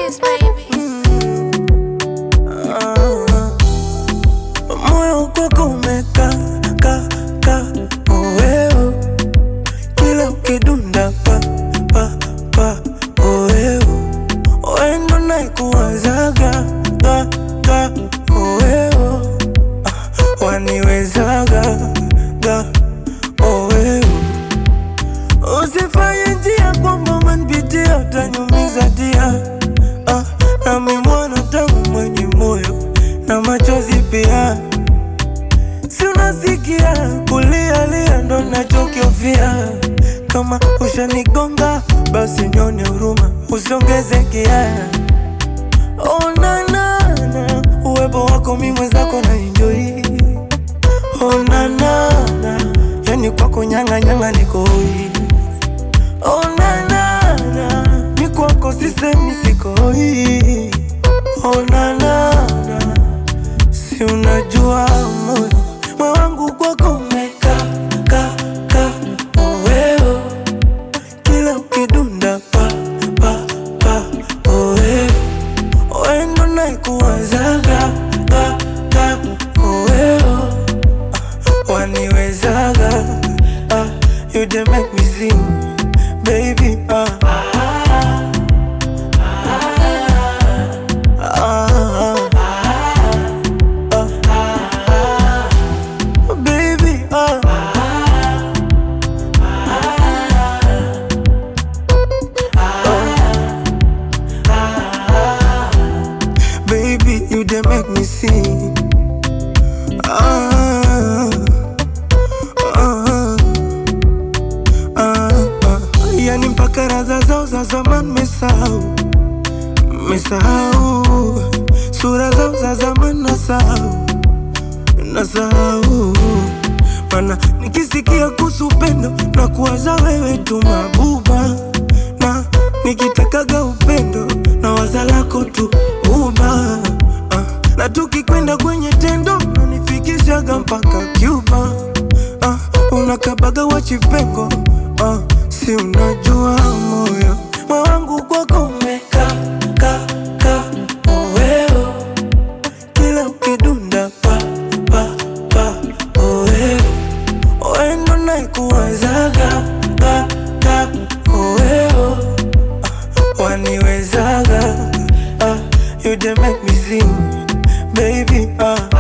keys, baby. Ah, moyo kwako umeka ka ka oeo kila ukidunda pa pa pa oeo oendo naikuwazaga ga ga oeo ah, waniwezaga ga oeo usifanye njia kwamba umenipitia utanyumiza dia ah, nami mwana tangu mwenye moyo na machozi pia si unasikia kulialia ndo nachokiofia kama ushanigonga basi nyone huruma usiongeze kia onanana uwepo wako mi mwenzako na enjoi onanana yani kwako nyang'anyanga nikoi onanana mi kwako sisemi sikoi onanana si unajua moyo moyo wangu kwako umeka ka ka oweo kila ukidunda pa pa pa oweo oendo naikuwazaga ka ka oweo ah, waniwezaga ah, you dey make me sing baby ah. Ah, ah, ah, baby, ah. Baby, you dey make me sing. Ah, ah, ah, ah. Yani mpaka raza zao za zamani mesahau, mesahau sura zao za zamani nasahau, nasahau mana nikisikia kuhusu upendo na kuwaza wewe tu mabuba, na nikitakaga upendo na waza lako tu uba ah, na tukikwenda kwenye tendo nanifikishaga mpaka Cuba ah, unakabaga wachipengo ah, si unajua moyo moyo wangu kwako umeka ka ka oweo kila ukidunda pa pa pa oweo oendo naikuwazaga ka ka oweo ah, waniwezaga ah, you dey make me sing baby ah.